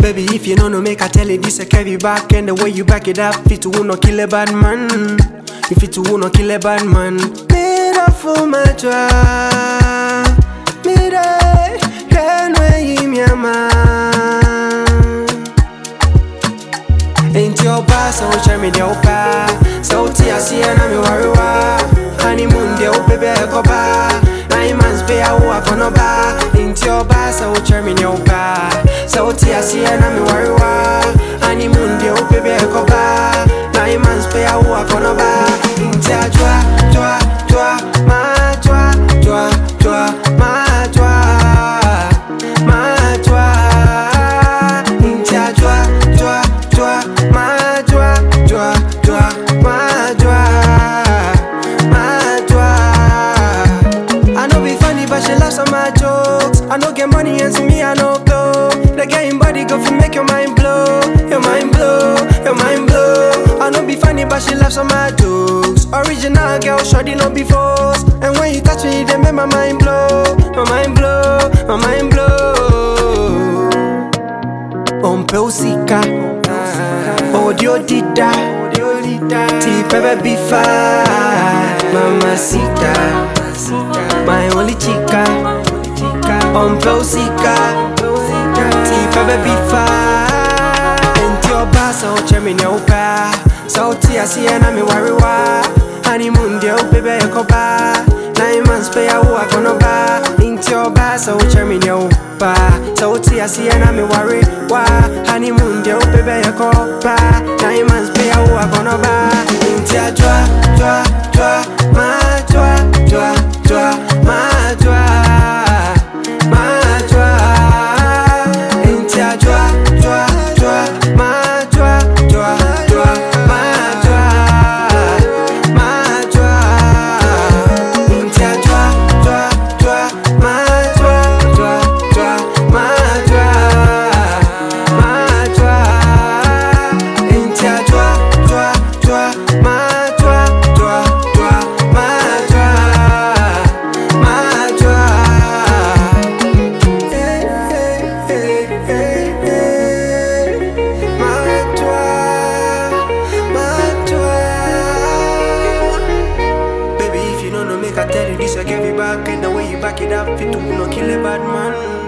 Baby, if you don't know, make I tell you this, I carry back. And the way you back it up, fit to who no kill a bad man. If it to who no kill a bad man. Made up for my job. Made up, can we me a man? Ain't your boss, so share me the opa. So tia see and I'm your Honeymoon, the opa be a copa. Nine months pay a walk on a bar. Ain't your boss, so share me the opa. So tia see and I'm your Honeymoon, the opa be a copa. Nine months pay a walk on a bar. Ain't your joa, joa, joa, ma joa, joa, joa, ma joa, ma joa. Ain't your joa, joa, joa, ma joa, joa, joa, ma joa, ma joa. I know be funny, but she laughs at my jokes. I know get money and see me, I know blow. The getting body go for make your mind blow, your mind blow, your mind blow. I know be funny, but she laughs at my jokes. Original girl, shorty no be false. And when you touch me, they make my mind blow, my mind blow, my mind blow. Ompe usika, audio dida, ti pepe bifa, mamacita, my only chica. Ompe usika, ti pepe bifa, enti oba so chemi ne upa, sauti asiye na mi wariwa, honeymoon de upe be yakoba, nine months pay a walk on a bar, enti oba so chemi ne upa, sauti asiye na mi wariwa, honeymoon de upe be yakoba, nine months pay a walk on a bar, enti a joa, joa, joa, ma joa, joa, joa, ma joa. Ma joa, enti a joa, joa, joa, ma joa, joa, joa, ma joa, ma joa, enti a joa, joa, joa, ma joa, joa, joa, ma joa, ma joa, enti a joa, joa, joa, ma joa, joa, joa, ma joa, ma joa. Baby, if you don't know, make I tell you this, I give you back, and the way you back it up, fit to no kill a bad man.